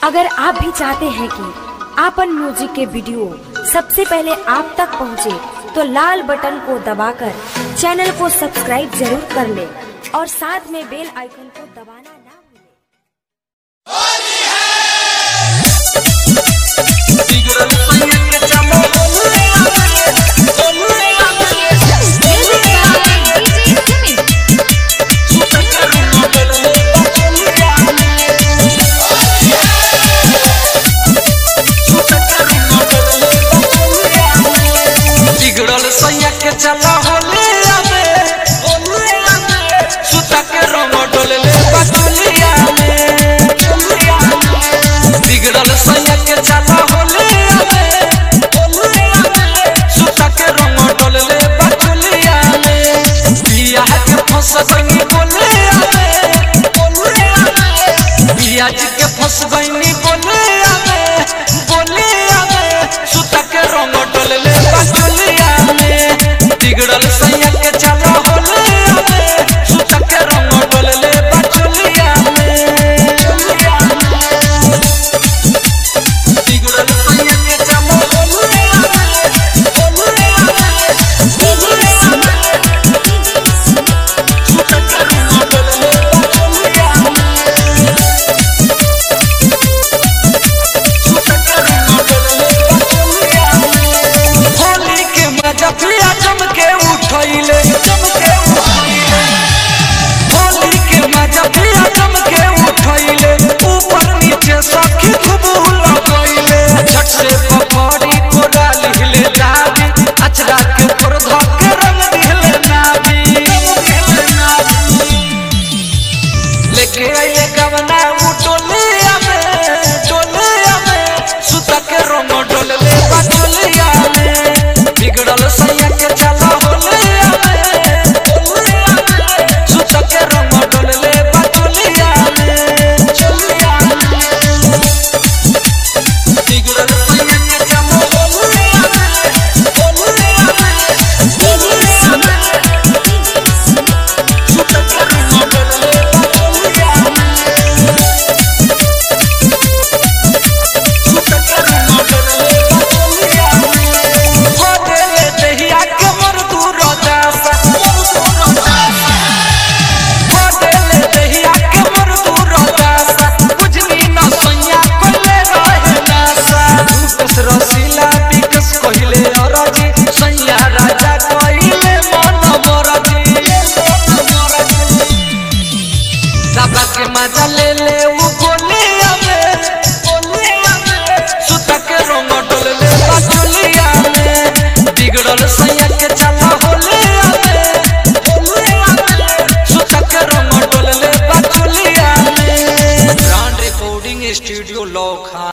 अगर आप भी चाहते हैं कि आपन म्यूजिक के वीडियो सबसे पहले आप तक पहुंचे, तो लाल बटन को दबाकर चैनल को सब्सक्राइब जरूर कर ले और साथ में बेल आइकन को दबाना ना भूलें। बिगड़ल सैया के चला होले आवे होले आवे सुता के रंग डोले ले बटुलिया में बिगड़ल सैया के चला होले आवे होले आवे सुता के रंग डोले ले बटुलिया में बिया के फंस गई बोले आवे बोले आवे बिया के फंस गई बोले आवे बोले आवे सुता के रंग डोले ले बटुलिया में बिगड़ल